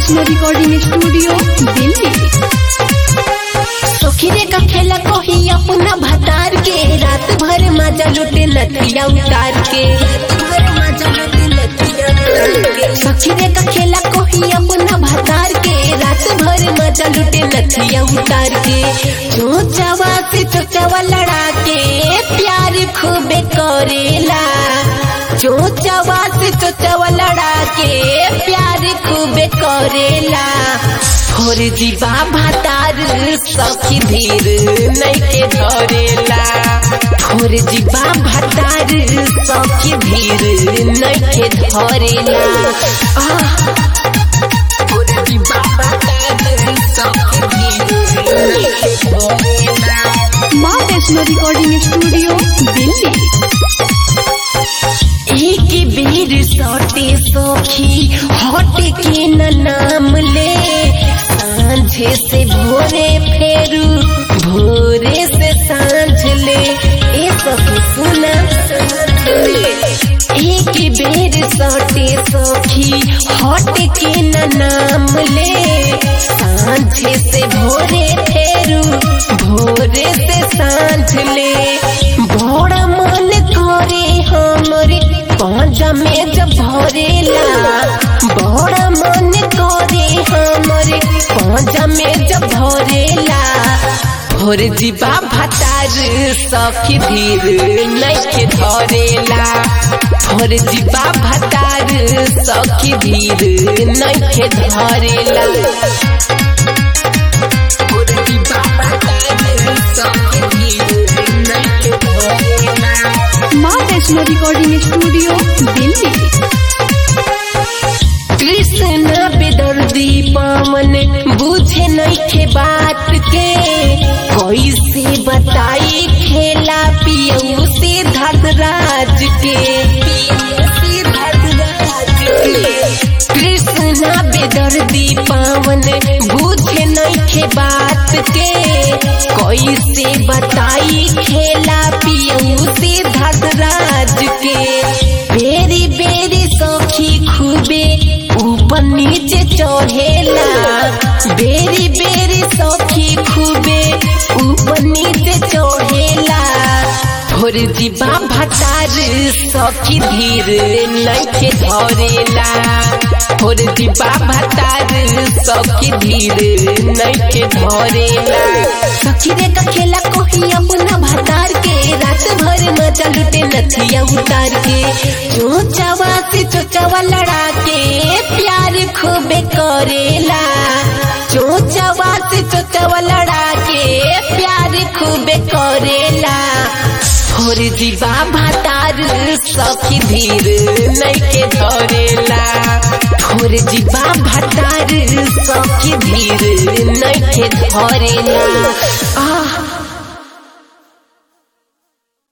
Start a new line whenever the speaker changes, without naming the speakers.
Vaishno recording studio Delhi
सोखिरे का खेला कोही अपना भतार के रात भर मजा लुटे लतिया उतार के सखीरे का खेला कोही अपना भतार के रात भर मजा लुटे लतिया उतार के चोचावा से चोचावा लड़ा के प्यार खूबे करेला चोचावा से चोचावा लड़ा के प्यार खूबे करेला और जीवा भातार सखी धीर नैके धरेला और जीवा भातार सखी धीर नैके धरेला आह, और जीवा भातार सखी धीर नइखे धरेला।
माँ वैष्णो रिकॉर्डिंग स्टूडियो दिल्ली
एक बेर सौटे सौखी हट के न नाम ले सांझे से भोरे फेरू भोरे से सांझ ले ए सखी सुना एक बेर सौटे सौखी हट के न नाम ले सांझे से भोरे फेरू भोरे से सांझ ले बड़ा मन करे हमरे पांजा में जब भरेला बड़ा मन करे हमरे पांजा में जब भरेला भोर जीवा भतार सखी धीर नइखे धरेला भोर जीवा भतार सखी धीर नइखे धरेला भोर जीवा भतार सखी धीर नइखे धरेला
माँ वैष्णो रिकॉर्डिंग स्टूडियो दिल्ली
कृष्ण बेदर्दी पावन बुझे नइखे बात के कैसे बताई खेला पियऊ से धर्मराज के कृष्ण बेदर्दी पावन बुझे नइखे बात के कैसे बताई खेला पियऊ से धर्मराज के बेरी बेरी सखी खूबे ऊपर नीचे चढ़ेला बेरी बेरी सखी खूबे ऊपर नीचे चढ़ेला भोर जीवा भतार सखी धीर नइखे धरेला भोर जीवा भतार सखी धीर नइखे धरेला सखी रे का खेला कोही अपना भतार के रात भर मजा लुटे नथिया उतार के चोचावा से चोचावा लड़ा के प्यार खूबे करेला चोचावा से चोचावा लड़ा के प्यार खूबे करेला और जीवा भातार सखी धीर नइखे धरेला और जीवा भातार सखी धीर नइखे धरेला आह